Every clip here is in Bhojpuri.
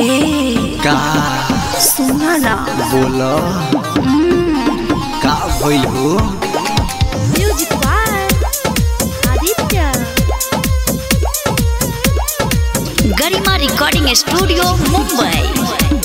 ए का सुना ना बोलो का भइल हो music by Aditya Garima recording studio Mumbai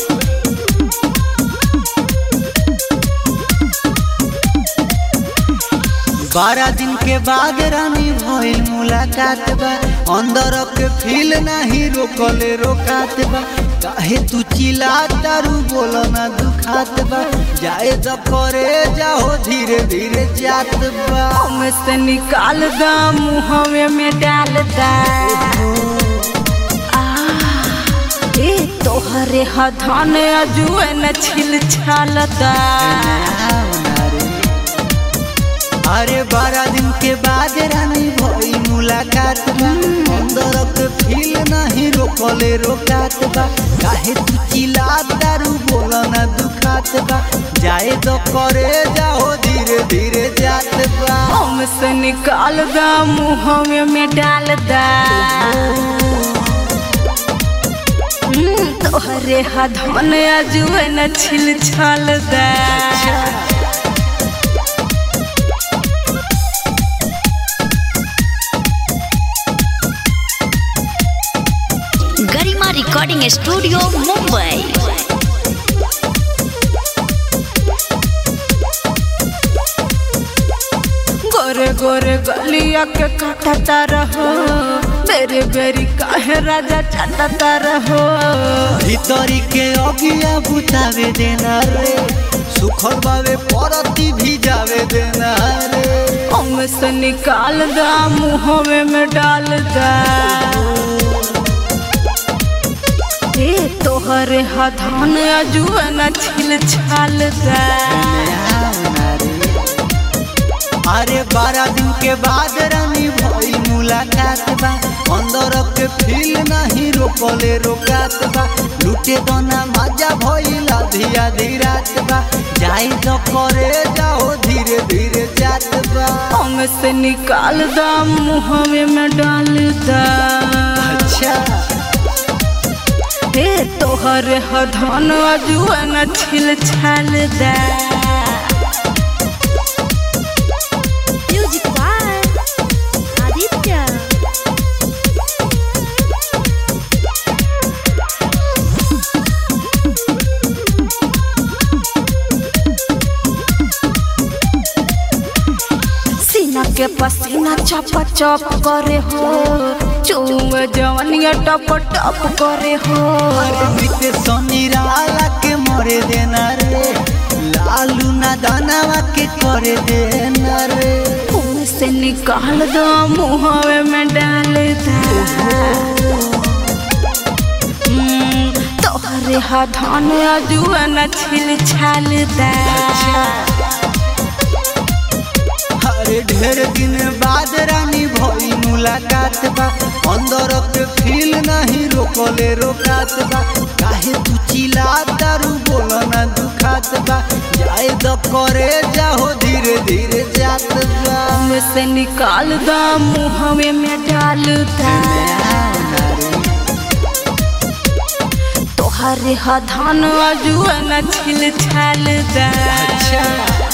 बारह दिन के बाद रानी भइल मुलाकात बा अंदर के फील नाही रोकले रोकात बा काहे तू चिल्ला तारू बोलो ना दुखात बा जाए तो करे जाओ धीरे धीरे जात बा से निकाल दा मुहवे में डाल दा आ, ए तोहरे हथान अजुए न छिल छाल दा अरे बारह दिन के बाद रानी भई मुलाकात बा अंदर के फील नहीं रोकले रोकात बा काहे तू चिल्ला दारू बोला ना दुखात बा जाए तो करे जाओ धीरे धीरे जात बा से निकाल दा मुहवे में डाल दा हम्म, तोहरे हथान अजुए न छिल छाल दा गरिमा रिकॉर्डिंग स्टूडियो मुंबई गोरे गोरे गलिया के काटता रहो बेरे बेरी काहे राजा चाटता रहो भीतरी के अगिया बुतावे देना रे सुखर बावे परती भी जावे देना रे हम से निकाल दा मुहवे में डाल दा ए तोहरे हथान अजुए न छिल छाल दा अरे बारह दिन के बाद रानी भई मुलाकात बा अंदर के फील नहीं रोकले रोकात बा लूटे दोना मजा भइल आधी आधी रात बा जाई तो करे जाओ धीरे धीरे जात बा हम से निकाल दा मुहवे में डाल दा अच्छा हे तोहरे हथान अजुए न छिल छाल दा म्यूजिक बाय आदित्य सीना के पसीना चप चप करे हो चुए जवनिया टप टप करे हो अरे बीते सोनी राला के मरे देना रे लालू ना दानावा के करे देना रे मुंह से निकाल दो मुहवे में डाल दा हम्म, तोहरे हाथान अजुआ न छिल छाल दा अरे ढेर दिन बाद रानी भई मुलाकात बा अंदर के फील नहीं रोकले रोकात बा काहे तू चिल्ला दारू बोला ना दुखात बा जाए तो करे जाओ धीरे धीरे जात बा मुंह से निकाल दो मुहवे में डाल दा तोहरे हाथान अजुआ न छिल छाल दा अच्छा